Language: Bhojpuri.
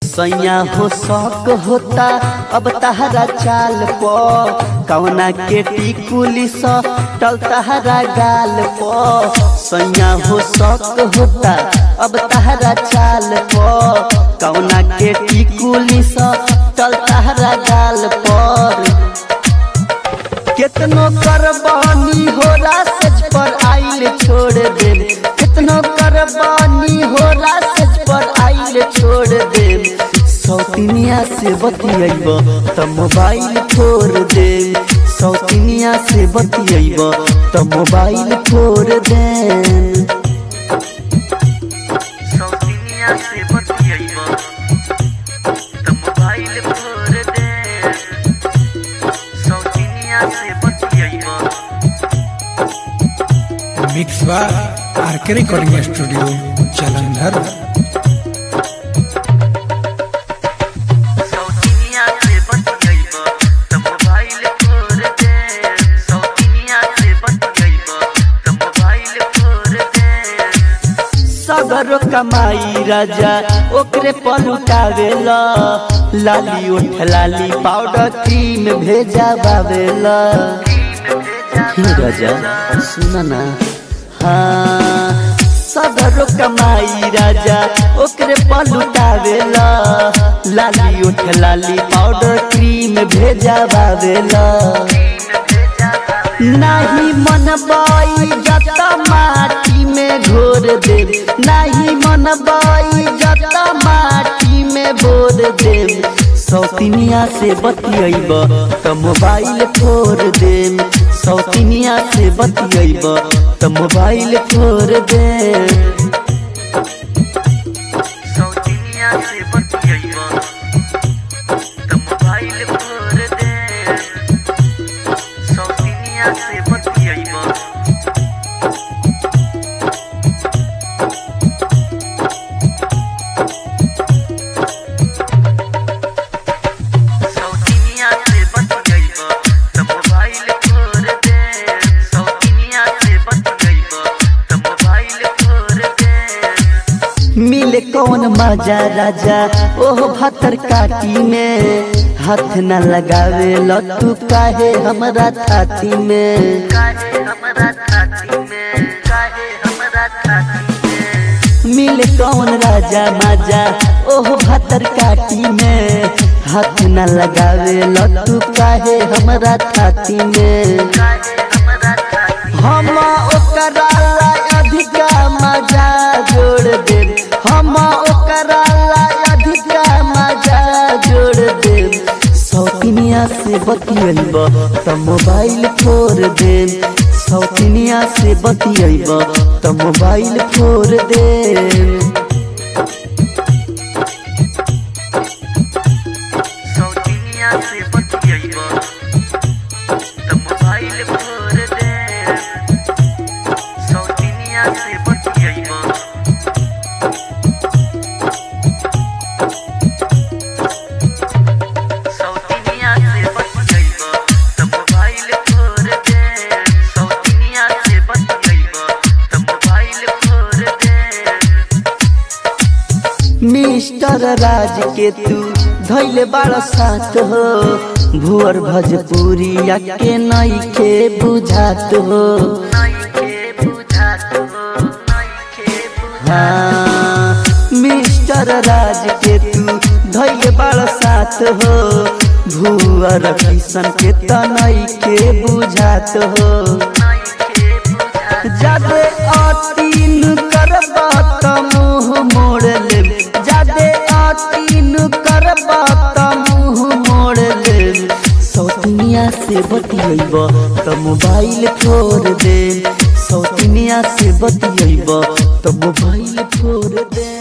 सैया हो शौक होता अब तहरा चाल पो कवना के टिकुली स टल तहरा गाल पो सैया हो शौक होता अब तहरा चाल पो कवना के टिकुली स टल तहरा गाल पर कितनो करबानी हो रासज पर आइल छोड़ दे कितनो करबानी हो रासज पर आइल छोड़ दे सौतिनिया से बतियब त मोबाइल छोड़ दे सौतिनिया से बतियब त मोबाइल छोड़ दे सौतिनिया से बतियब त मोबाइल फोड़ दे सौतिनिया से बतियब मिक्स बा आरके रिकॉर्डिंग स्टूडियो जालंधर सौतिनिया से बतियब त मोबाइल फोड़ दे सौतिनिया से बतियब त मोबाइल फोड़ दे सगरो कमाई राजा ओकरे पलुटावेला लाली उठ लाली पाउडर क्रीम भेजा बावेला हे राजा सुन ना हाँ सगरो कमाई राजा ओकरे पलुटावेला लाली उठ लाली पाउडर क्रीम भेजा बावेला नहीं मन बाई जता माटी में घोर दे नहीं मन बाई जता माटी में बोर दे सौतिनिया से बतियब त मोबाइल फोड़ दे सौतिनिया से बतियब त मोबाइल फोड़ दे सौतिनिया से बतियब त मोबाइल फोड़ दे सौतिनिया से बतियब सौतिनिया से बतियब त मोबाइल फोड़ दे सौतिनिया से बतियब त मोबाइल फोड़ दे मिले कौन मजा राजा ओह भतर काटी में हाथ न लगावे लट्टू काहे हमरा छाती में काहे हमरा छाती में काहे हमरा छाती में मिले कौन राजा मजा ओह भतर काटी में हाथ न लगावे लट्टू काहे हमरा छाती में काहे हमरा छाती हम ओकरा ला अधिका मजा जोड़ दे हम ओकरा ला अधिका मजा जोड़ दे सौतिनिया से बतियब त मोबाइल फोड़ दे सौतिनिया से बतियब त मोबाइल फोड़ दे सौतिनिया से बतियब त मोबाइल फोड़ दे सौतिनिया से बतियब सौतिनिया से बतियब त मोबाइल फोड़ दे सौतिनिया से बतियब त मोबाइल फोड़ दे मिस्टर राज के तू धैले बड़ साथ हो भुअर भजपुरी के नई के बुझात हो नइखे बुझात हो नइखे बुझात हाँ मिस्टर राज के तू धैले बड़ साथ हो भुअर किशन के तनई के बुझात हो नइखे बुझात जादे अतीन करबा त मुंह मोड़ ले जादे अतीन करबा त मुंह मोड़ ले सौतिनिया से बतियब त मोबाइल छोड़ दे सौतिनिया से बतियब त मोबाइल छोड़ दे